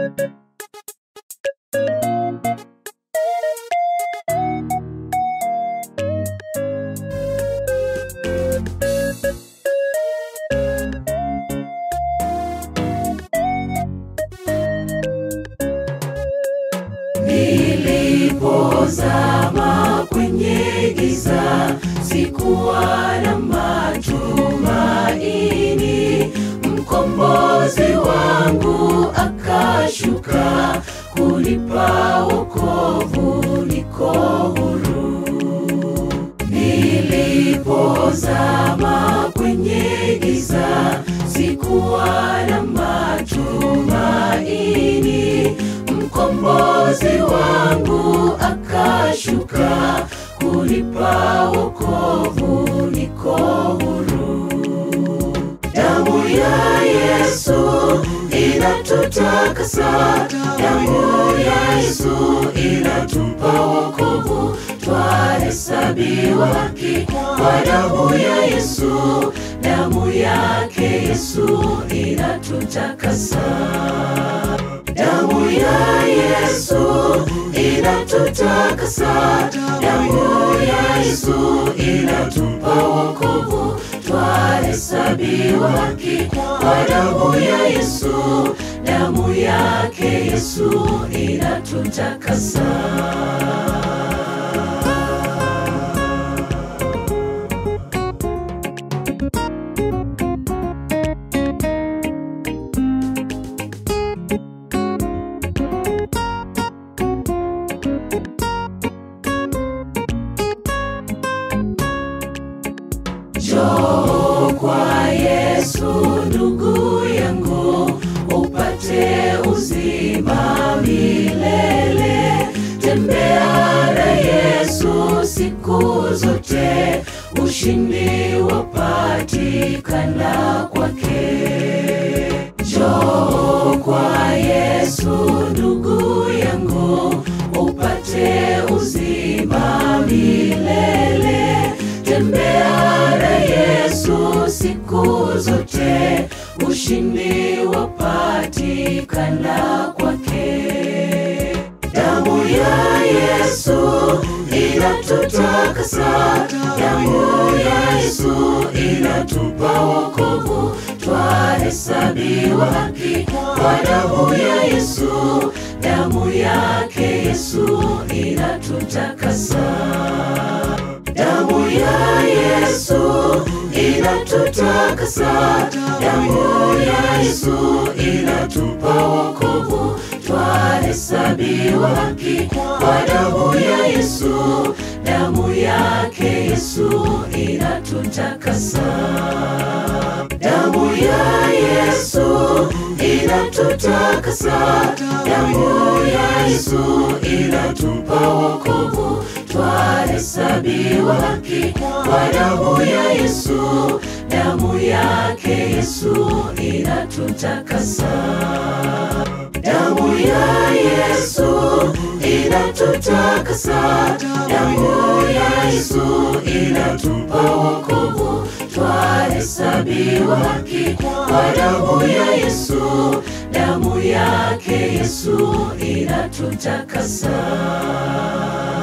Nilipozama kwenye giza, sikuwa na matumaini. Mkombozi wangu akashuka kunipa wokovu, niko huru. Nilipozama kwenye giza, sikuwa na matumaini. Mkombozi wangu akashuka kunipa wokovu, niko huru. Damu ya Yesu inatutakasa, damu ya Yesu inatupa wokovu, twahesabiwa haki kwa damu ya Yesu, damu yake Yesu inatutakasa. Damu ya Yesu inatutakasa, damu ya Yesu inatupa wokovu, twahesabiwa haki kwa damu ya Yesu, damu yake Yesu inatutakasa. Njoo kwa Yesu ndugu yangu, upate uzima milele. Tembea na Yesu siku zote, ushindi wapatikana kwake. Njoo kwa Yesu ndugu yangu, upate uzima milele. Tembea na Yesu siku zote, ushindi wapatikana kwake. Damu ya Yesu inatutakasa, damu ya Yesu inatupa wokovu, twahesabiwa haki kwa damu ya Yesu, damu yake Yesu inatutakasa. Damu ya Yesu inatutakasa, damu ya Yesu inatupa wokovu, twahesabiwa haki kwa damu ya Yesu, damu yake Yesu inatutakasa. Damu ya Yesu inatutakasa, damu ya Yesu inatupa wokovu, twahesabiwa haki kwa damu ya Yesu, damu yake Yesu inatutakasa. Damu ya Yesu inatutakasa, damu ya Yesu inatupa wokovu, twahesabiwa haki kwa damu ya Yesu, damu yake Yesu inatutakasa.